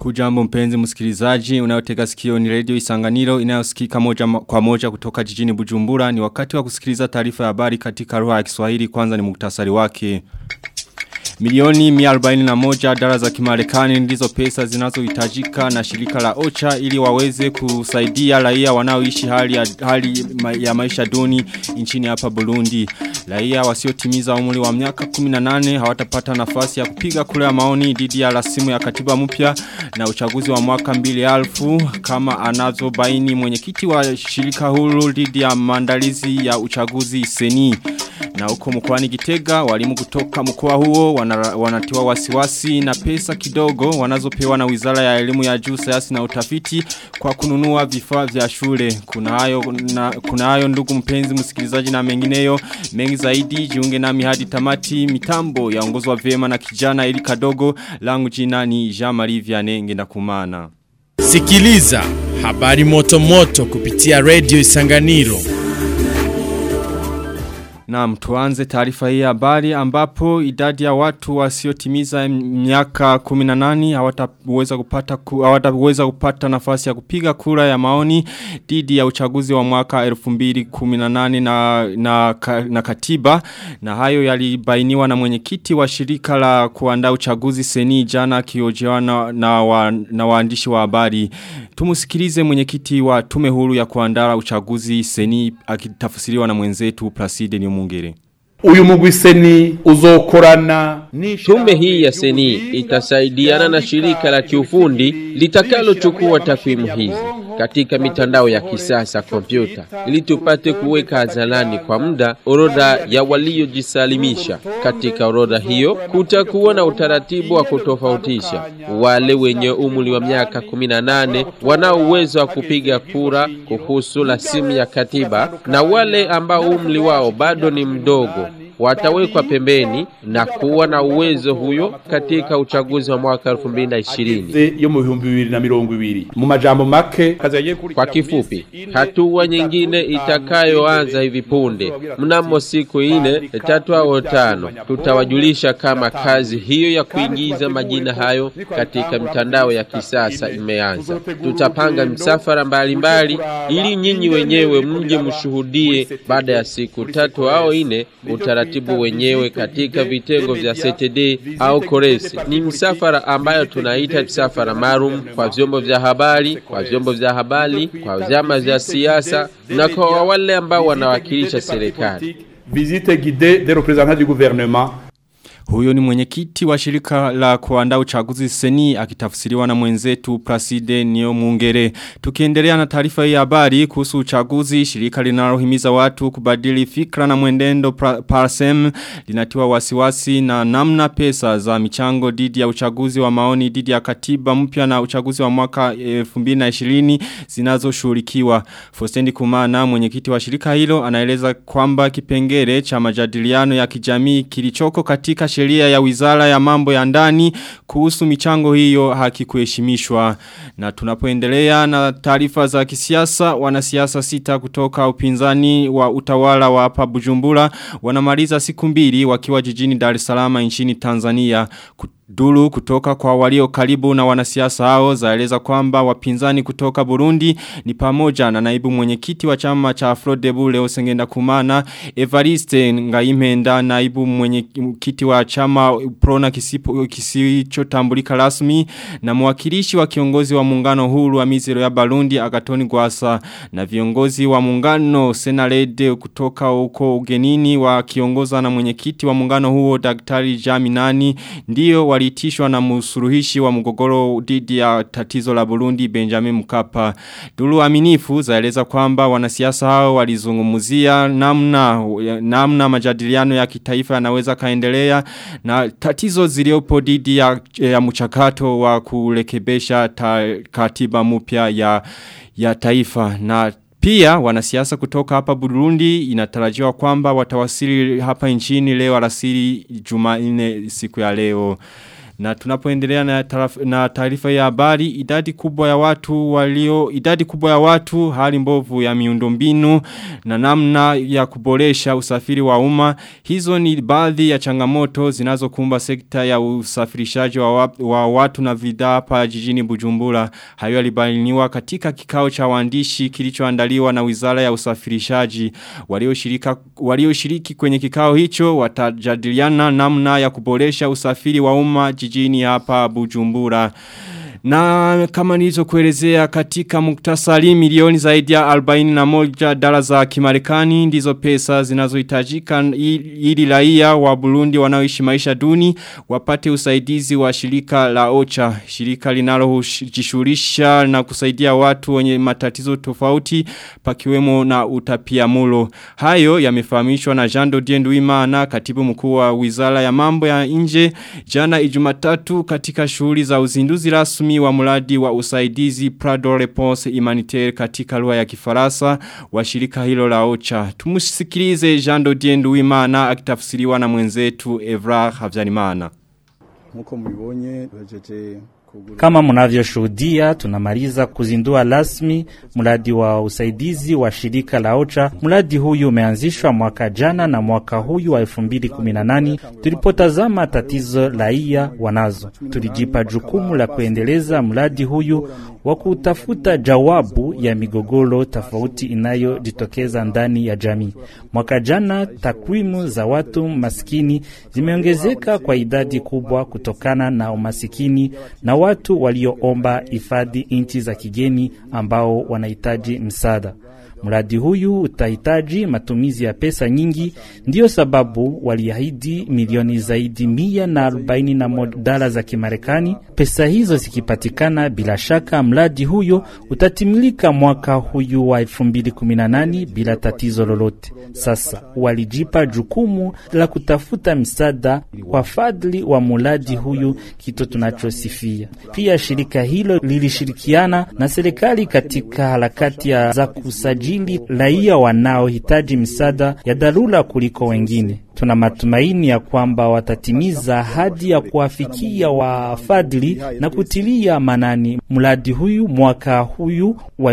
Hujambo mpenzi msikilizaji, unayotega sikio ni radio isanganiro inayosikika moja kwa moja kutoka jijini Bujumbura. Ni wakati wa kusikiliza taarifa ya habari katika lugha ya Kiswahili kwanza ni muktasari wake. Milioni 141 dola za kimarekani ndizo pesa zinazohitajika na shirika la OCHA ili waweze kusaidia raia wanaoishi hali ya, hali ya maisha duni nchini hapa Burundi. Raia wasiotimiza umri wa miaka 18 hawatapata nafasi ya kupiga kura ya maoni dhidi ya rasimu ya katiba mpya na uchaguzi wa mwaka 2000 kama anazobaini mwenyekiti wa shirika huru dhidi ya maandalizi ya uchaguzi seni. Na huko mkoani Gitega walimu kutoka mkoa huo wana, wanatiwa wasiwasi na pesa kidogo wanazopewa na Wizara ya Elimu ya Juu Sayansi na Utafiti kwa kununua vifaa vya shule. Kuna hayo na kuna hayo ndugu mpenzi msikilizaji na mengineyo mengi zaidi jiunge nami hadi tamati mitambo yaongozwa vyema na kijana ili kadogo langu jina ni Jean-Marie Vianney ngenda kumana. Sikiliza habari moto moto kupitia Radio Isanganiro. Naam tuanze taarifa hii habari ambapo idadi ya watu wasiotimiza miaka 18 hawataweza kupata hawataweza kupata nafasi ya kupiga kura ya maoni dhidi ya uchaguzi wa mwaka 2018 na, na na katiba na hayo yalibainiwa na mwenyekiti wa shirika la kuandaa uchaguzi seni jana kiojewana na, wa, na waandishi wa habari tumusikilize mwenyekiti wa tume huru ya kuandaa uchaguzi seni akitafsiriwa na mwenzetu Placide ni Mungere. Uyu mugwi seni uzokorana Tume hii ya seni itasaidiana na shirika la kiufundi litakalochukua takwimu hizi katika mitandao ya kisasa kompyuta ili tupate kuweka hadharani kwa muda orodha ya waliojisalimisha. Katika orodha hiyo kutakuwa na utaratibu wa kutofautisha wale wenye umri wa miaka 18 wanao uwezo wa kupiga kura kuhusu rasimu ya katiba na wale ambao umri wao bado ni mdogo watawekwa pembeni na kuwa na uwezo huyo katika uchaguzi wa mwaka 2020 yo mu bihumbi bibiri na mirongo ibiri mu majambo make kwa kifupi hatua nyingine itakayoanza hivi punde mnamo siku ine tatu au tano tutawajulisha kama kazi hiyo ya kuingiza majina hayo katika mitandao ya kisasa imeanza tutapanga msafara mbalimbali ili nyinyi wenyewe mje mshuhudie baada ya siku tatu au ine utaratibu utaratibu wenyewe katika vitengo vya CTD au Koresi. Ni msafara ambayo tunaita msafara maalum kwa vyombo vya habari, kwa vyombo vya habari, kwa vyama vya siasa na kwa wale ambao wanawakilisha serikali. Visite guidée des représentants du gouvernement huyo ni mwenyekiti wa shirika la kuandaa uchaguzi seni akitafsiriwa na mwenzetu Placide Nio Mungere. Tukiendelea na taarifa hii habari kuhusu uchaguzi, shirika linalohimiza watu kubadili fikra na mwendendo Parsem linatiwa wasiwasi na namna pesa za michango dhidi ya uchaguzi wa maoni dhidi ya katiba mpya na uchaguzi wa mwaka 2020 zinazoshughulikiwa. Fostendi Kumana mwenyekiti wa shirika hilo anaeleza kwamba kipengele cha majadiliano ya kijamii kilichoko katika sheria ya wizara ya mambo ya ndani kuhusu michango hiyo hakikuheshimishwa. Na tunapoendelea na taarifa za kisiasa, wanasiasa sita kutoka upinzani wa utawala wa hapa Bujumbura wanamaliza siku mbili wakiwa jijini Dar es Salaam nchini Tanzania. Dulu kutoka kwa walio karibu na wanasiasa hao zaeleza kwamba wapinzani kutoka Burundi ni pamoja na naibu mwenyekiti wa chama cha Afrodebu leo sengenda kumana Evariste Ngaimenda naibu mwenyekiti wa chama Prona kisipo kisichotambulika rasmi na mwakilishi wa kiongozi wa muungano huru wa mizero ya Barundi Agatoni Gwasa na viongozi wa muungano Senarede kutoka huko ugenini wa kiongoza na mwenyekiti wa muungano huo Daktari Jaminani ndio walitishwa na msuruhishi wa mgogoro dhidi ya tatizo la Burundi Benjamin Mkapa. Dulu aminifu zaeleza kwamba wanasiasa hao walizungumzia namna namna majadiliano ya kitaifa yanaweza kaendelea na tatizo ziliopo dhidi ya, ya mchakato wa kurekebesha katiba mpya ya ya taifa na pia wanasiasa kutoka hapa Burundi inatarajiwa kwamba watawasili hapa nchini leo alasiri Jumanne siku ya leo. Na tunapoendelea na taraf- na taarifa ya habari idadi kubwa ya watu walio idadi kubwa ya watu hali mbovu ya miundombinu na namna ya kuboresha usafiri wa umma hizo ni baadhi ya changamoto zinazokumba sekta ya usafirishaji wa, wa, wa watu na bidhaa hapa jijini Bujumbura hayo yalibainiwa katika kikao cha waandishi kilichoandaliwa na Wizara ya Usafirishaji walioshirika walioshiriki kwenye kikao hicho watajadiliana namna ya kuboresha usafiri wa umma jijini hapa Bujumbura na kama nilizo kuelezea katika muktasari milioni zaidi ya 41 dola za kimarekani ndizo pesa zinazohitajika ili raia wa Burundi wanaoishi maisha duni wapate usaidizi wa shirika la OCHA shirika linalojishughulisha na kusaidia watu wenye matatizo tofauti pakiwemo na utapiamlo hayo yamefahamishwa na Jean Dodier Nduimana katibu mkuu wa Wizara ya Mambo ya Nje jana Ijumatatu katika shughuli za uzinduzi rasmi wa mradi wa usaidizi Prado Response Humanitaire katika lugha ya Kifaransa wa shirika hilo la OCHA. Tumusikilize Jean Dodier Nduwimana akitafsiriwa na mwenzetu Evra Havyanimana. Nkuko mubibonye bajeje Kama mnavyoshuhudia tunamaliza kuzindua rasmi mradi wa usaidizi wa shirika la OCHA. Mradi huyu umeanzishwa mwaka jana na mwaka huyu wa 2018 tulipotazama tatizo raia wanazo, tulijipa jukumu la kuendeleza mradi huyu wa kutafuta jawabu ya migogoro tofauti inayojitokeza ndani ya jamii. Mwaka jana takwimu za watu maskini zimeongezeka kwa idadi kubwa kutokana na umasikini na watu walioomba hifadhi nchi za kigeni ambao wanahitaji msaada. Mradi huyu utahitaji matumizi ya pesa nyingi, ndiyo sababu waliahidi milioni zaidi mia na arobaini na moja dola za Kimarekani. Pesa hizo zikipatikana, bila shaka mradi huyo utatimilika mwaka huyu wa 2018 bila tatizo lolote. Sasa walijipa jukumu la kutafuta msaada kwa fadhili wa mradi huyu, kitu tunachosifia. Pia shirika hilo lilishirikiana na serikali katika harakati ya za kusajili raia wanaohitaji msaada ya dharura kuliko wengine. Tuna matumaini ya kwamba watatimiza ahadi ya kuwafikia wafadhili na kutilia manani mradi huyu mwaka huyu wa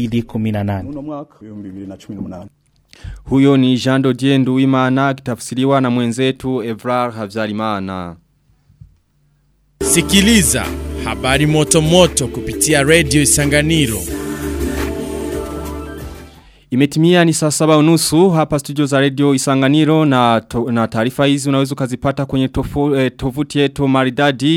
2018. uno mwaka 2018 Huyo ni Jean Dodier Nduwimana akitafsiriwa na mwenzetu Evra Havyarimana. Sikiliza habari moto moto kupitia Radio Isanganiro. Imetimia ni saa saba unusu hapa studio za radio Isanganiro na, to, na taarifa hizi unaweza ukazipata kwenye tofu, eh, tovuti yetu maridadi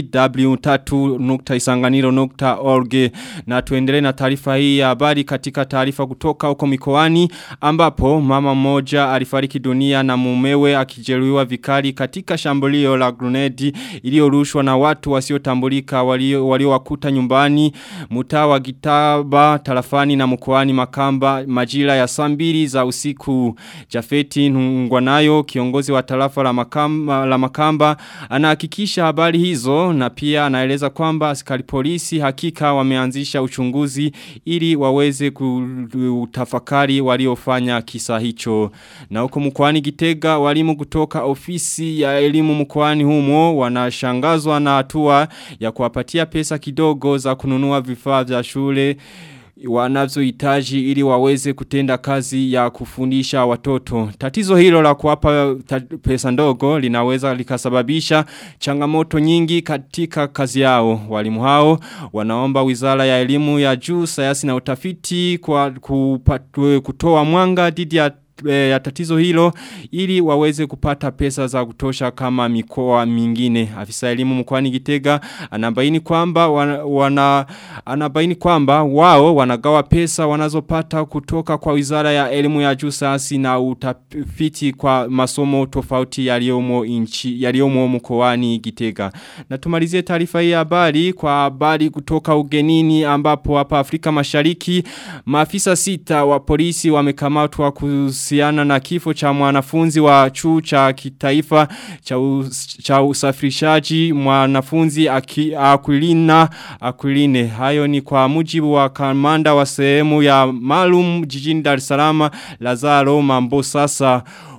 w3.isanganiro.org na tuendelee na taarifa hii ya habari katika taarifa kutoka huko mikoani ambapo mama mmoja alifariki dunia na mumewe akijeruhiwa vikali katika shambulio la grenade iliyorushwa na watu wasiotambulika walio waliowakuta nyumbani mtaa wa Gitaba tarafani na mkoani Makamba majira ya saa mbili za usiku Jafeti Ntungwanayo kiongozi wa tarafa la Makamba, la Makamba anahakikisha habari hizo na pia anaeleza kwamba askari polisi hakika wameanzisha uchunguzi ili waweze kutafakari waliofanya kisa hicho na huko mkoani Gitega walimu kutoka ofisi ya elimu mkoani humo wanashangazwa na hatua ya kuwapatia pesa kidogo za kununua vifaa vya shule wanazohitaji ili waweze kutenda kazi ya kufundisha watoto. Tatizo hilo la kuwapa pesa ndogo linaweza likasababisha changamoto nyingi katika kazi yao. Walimu hao wanaomba Wizara ya Elimu ya Juu, Sayansi na Utafiti kwa kupatu, kutoa mwanga dhidi ya ya tatizo hilo ili waweze kupata pesa za kutosha kama mikoa mingine. Afisa elimu mkoani Gitega anabaini kwamba wana, wana anabaini kwamba wao wanagawa pesa wanazopata kutoka kwa Wizara ya Elimu ya Juu Sayansi na Utafiti kwa masomo tofauti yaliyomo inchi yaliyomo mkoani Gitega. Na tumalizie taarifa hii habari kwa habari kutoka ugenini ambapo hapa Afrika Mashariki maafisa sita wa polisi wamekamatwa kuhusiana na kifo cha mwanafunzi wa chuo cha kitaifa cha, us, cha usafirishaji mwanafunzi aki, Aquilina Aquiline. Hayo ni kwa mujibu wa kamanda wa sehemu ya malum jijini Dar es Salaam Lazaro Mambo sasa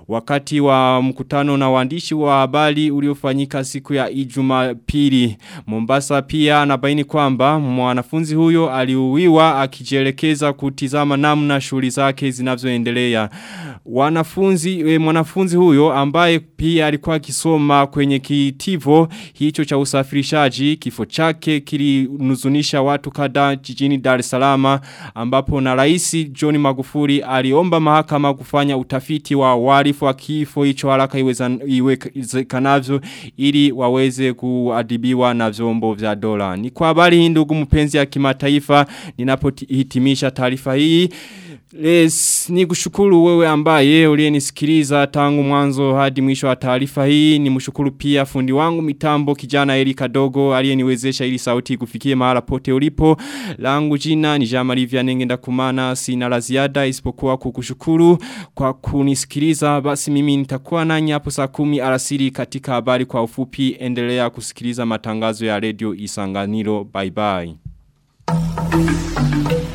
wakati wa mkutano na waandishi wa habari uliofanyika siku ya Jumapili. Mombasa pia anabaini kwamba mwanafunzi huyo aliuwiwa akijielekeza kutizama namna shughuli zake zinavyoendelea. Wanafunzi e, mwanafunzi huyo ambaye pia alikuwa akisoma kwenye kitivo hicho cha usafirishaji kifo chake kilinuzunisha watu kadhaa jijini Dar es Salaam ambapo na rais John Magufuli aliomba mahakama kufanya utafiti wa warifu wa kifo hicho haraka iwezekanavyo ili waweze kuadibiwa na vyombo vya dola. Ni kwa habari hii ndugu mpenzi ya kimataifa ninapohitimisha taarifa hii Les, ni kushukuru wewe ambaye uliyenisikiliza tangu mwanzo hadi mwisho wa taarifa hii. Ni mshukuru pia fundi wangu mitambo kijana Erika Dogo aliyeniwezesha ili sauti kufikie mahala pote ulipo. Langu jina ni Jamali Vyanengenda kumana sina la ziada isipokuwa kukushukuru kwa kunisikiliza. Basi mimi nitakuwa nanyi hapo saa kumi alasiri katika habari kwa ufupi. Endelea kusikiliza matangazo ya Radio Isanganiro. Bye bye.